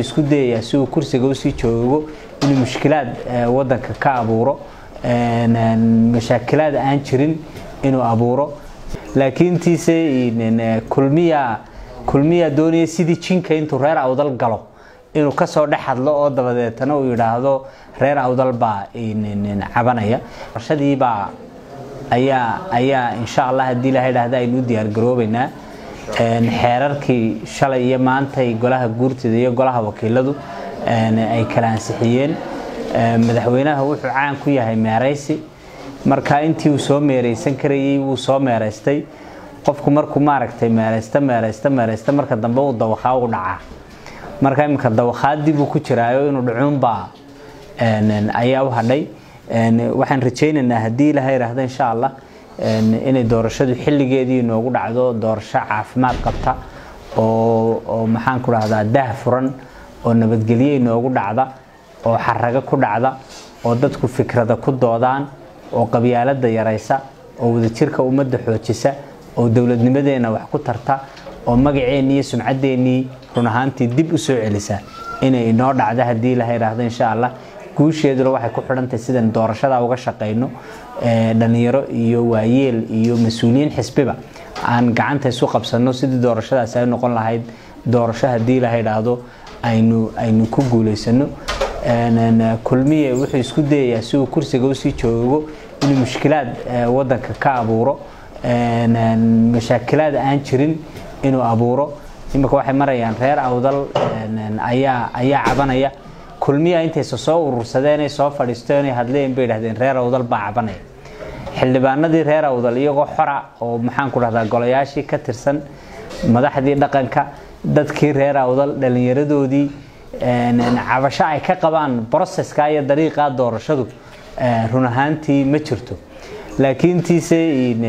isku dayayaa si uu kursiga usii joogo inuu mushkilaad wadanka ka abuuro mashaakilaad aan jirin inuu abuuro laakiintiise kulmiya kulmiya doonaya sidii jinka intuu reer awdal galo inuu kasoo dhex hadlo oo dabadeetana uu yidhaahdo reer awdal baa cabanaya barashadiibaa ayaa ayaa insha allah haddii ilaha idhahda aynu u diyaargaroobeynaa xeerarkii shalay iyo maantay golaha guurtida iyo golaha wakiiladu ay kala ansixiyeen madaxweynaha wuxuu caan ku yahay meeraysi marka intii uu soo meeraysan karayay wuu soo meeraystay qofku markuu maaragtay meeraysta meeraysta meeraysta marka dambe uu dawakhaa u dhacaa marka iminka dawakhaadii buu ku jiraayo inuu dhacuunbaa ayaa u hadhay waxaan rajaynaynaa haddii ilaha idhaahda insha allah inay doorashadu xilligeedii inoogu dhacdo doorasho caafimaad qabta oo maxaan ku dhahdaa daah furan oo nabadgelye inoogu dhacda oo xarago ku dhacda oo dadku fikrada ku doodaan oo qabyaalada yaraysa oo wadajirka ummadda xoojisa oo dowladnimadeena wax ku tarta oo magaceennii iyo sumcadeennii run ahaantii dib u soo celisa inay inoo dhacdo haddii ilaha idhaahdo insha allah guusheeduna waxay ku xidhantahay sidaan doorashada uga shaqayno dhalinyaro iyo waayeel iyo mas-uuliyiin xisbiba aan gacanta isu qabsano sidii doorashadaasi ay noqon lahayd doorasho haddii ilaha idhaahdo aynu aynu ku guulaysano kulmiye wuxuu isku dayayaa si uu kursiga usii joogo inuu mushkilaad wadanka ka abuuro mashaakilaad aan jirin inuu abuuro imika waxay marayaan reer awdal ayaa ayaa cabanaya kulmiya intaysa soo urursadeenay soo fadhiisteen hadleen bay idhahdeen reer awdal baa cabanaya xildhibaanadii reer awdal iyagoo xora oo maxaan ku dhahdaa golayaashii ka tirsan madaxdii dhaqanka dadkii reer awdal dhallinyaradoodii cabasho ay ka qabaan broseska iyo dariiqa doorashadu run ahaantii ma jirto laakiintiise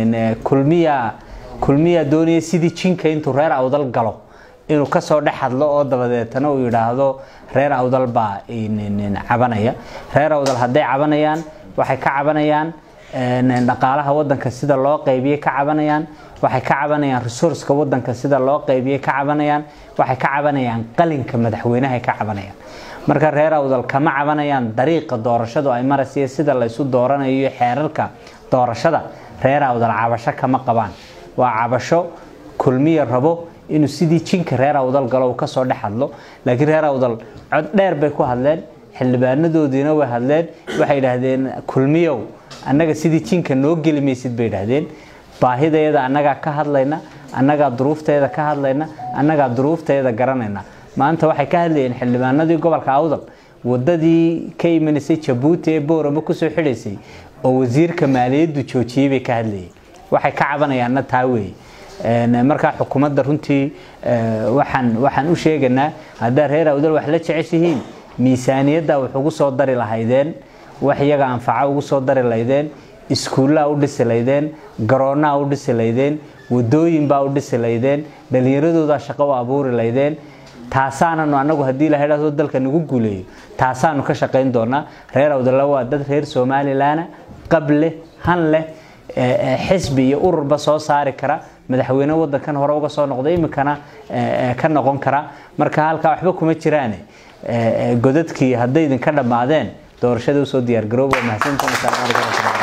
kulmiya kulmiya doonaya sidii jinka intuu reer awdal galo inuu kasoo dhex hadlo oo dabadeetana uu yidhaahdo reer awdal baa cabanaya reer awdal hadday cabanayaan waxay ka cabanayaan dhaqaalaha wadanka sida loo qaybiye ka cabanayaan waxay ka cabanayaan resourceka wadanka sida loo qaybiye ka cabanayaan waxay ka cabanayaan qalinka madaxweynaha ka cabanayaan marka reer awdal kama cabanayaan dariiqa doorashadu ay maraysa sida laysu dooranayo iyo xeerarka doorashada reer awdal cabasho kama qabaan waa cabasho kulmiya rabo inuu sidii jinka reer awdal galo uu kasoo dhex hadlo laakiin reer awdal cod dheer bay ku hadleen xildhibaanadoodiina way hadleen waxay idhaahdeen kulmiyow annaga sidii jinka noo geli maysid bay idhaahdeen baahideeda annagaa ka hadlayna annagaa duruufteeda ka hadlayna annagaa duruufteeda garanayna maanta waxay ka hadlayeen xildhibaanadii gobolka awdal wadadii ka imanaysay jabuuti ee boorama kusoo xidhaysay oo wasiirka maaliyaddu joojiyey bay ka hadlayeen waxay ka cabanayaanna taa weeye markaa xukuumadda runtii waxaan waxaan u sheeganaa haddaa reer awdal wax la jeceshihiin miisaaniyadda wax ugu soo dari lahaydeen wax iyaga anfaco ugu soo dari laydeen iskuullaa u dhisi laydeen garoonnaa u dhisi laydeen wadooyinbaa u dhisi laydeen dhallinyaradoodaa shaqo u abuuri laydeen taasaananu anagu haddii la idhahdo dalka nagu guuleeyo taasaanu ka shaqayn doonaa reer awdalla waa dad reer somalilan qab leh han leh xisbi iyo ururba soo saari kara madaxweyne wadankan hore uga soo noqda iminkana ka noqon kara marka halkaa waxba kuma jiraane godadkii hadday idinka dhammaadeen doorashada usoo diyaargarooba mahadsantahay